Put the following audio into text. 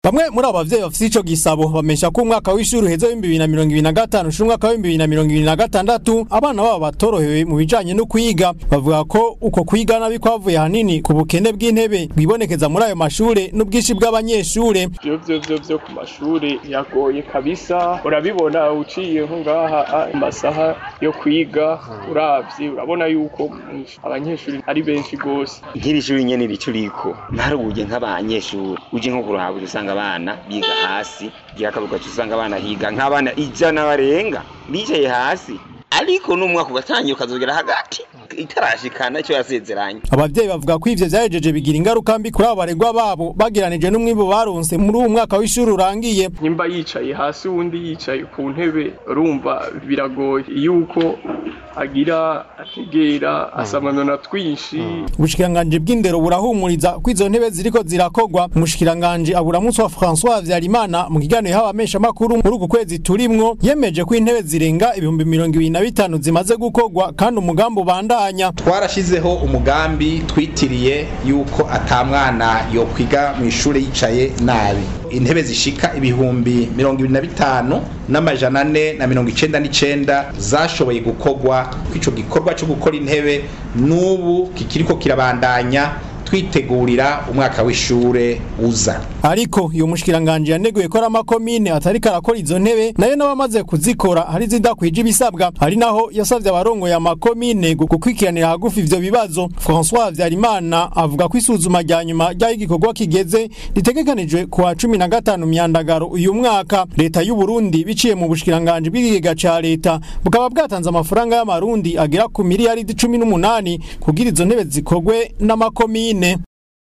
bamwe muri abo bavyeyi bafise ico gisabo bamesha ko umwaka w'ishuri uheze w'ibihumbi bibiri na mirongo ibiri na gatanu ushira umwaka w'ibihumbi bibiri na mirongo ibiri na gatandatu abana babo batorohewe mu bijanye no kwiga bavuga ko uko kwiga nabi kwavuye hanini ku bukene bw'intebe bwibonekeza muri ayo mashure n'ubwinshi bw'abanyeshure vyo vyo vyo vyo ku mashuri yagoye kabisa urabibona uciye nko ngaha amasaha yo kwiga uravye urabona yuko abanyeshuri ari benshi gose nk'iri shuri nyene rico riko ntarubuye nk'abanyeshuri uje nko kurahaba usanga abana biga hasi ryakabuga usanga abana higa nk'abana ijana barenga bicaye hasi ariko n'umwaka ugatangira ukazogera hagati itarashikana icyo yasezeranye abavyeyi bavuga ko ivyo vyahejeje bigira ingaruka mbi kuri abo baregwa babo bageranije n'umwimbu baronse muri uwo mwaka w'ishuri urangiye nimba yicaye hasi uwundi yicaye ku ntebe urumva biragoye yuko agira ategera asamanona twinshi ubushikiranganji bw'indero burahumuriza ko izo ntebe ziriko zirakogwa umushikiranganji aburamunsi wa François Habyarimana mu kiganiro yahawe ameshamakuru muri uku kwezi turimwo yemeje ko intebe zirenga ibihumbi mirongo ibiri na bitanu zimaze gukogwa kandi umugambi ubandanya twarashizeho umugambi twitiriye yuko ata mwana yokwiga mu ishuri yicaye nabi intebe zishika ibihumbi mirongo ibiri na bitanu n'amajana ane na mirongo icenda n'icenda zashoboye gukogwa kw'ico gikorwa co gukora intebe n'ubu kikiriko kirabandanya twitegurira umwaka w'ishure uza ariko iyo mushikiranganje yaneguye ko ari amakomine atari karakora izo ntebe nayo n'abamaze kuzikora hari zidakwije ibisabwa ari naho yasavye abarongoye amakomine gukwikiranira hagufi ivyo bibazo François Habyarimana avuga ko isuzuma rya nyuma ry'aho igikorwa kigeze ritegekanijwe ku wa cumi na gatanu myandagaro uyu mwaka leta y'u Burundi biciye mu bushikiranganje bw'ikigega ca leta bukaba bwatanze amafaranga y'amarundi agera ku miliyaridi cumi n'umunani kugira izo ntebe zikorwe n'amakomine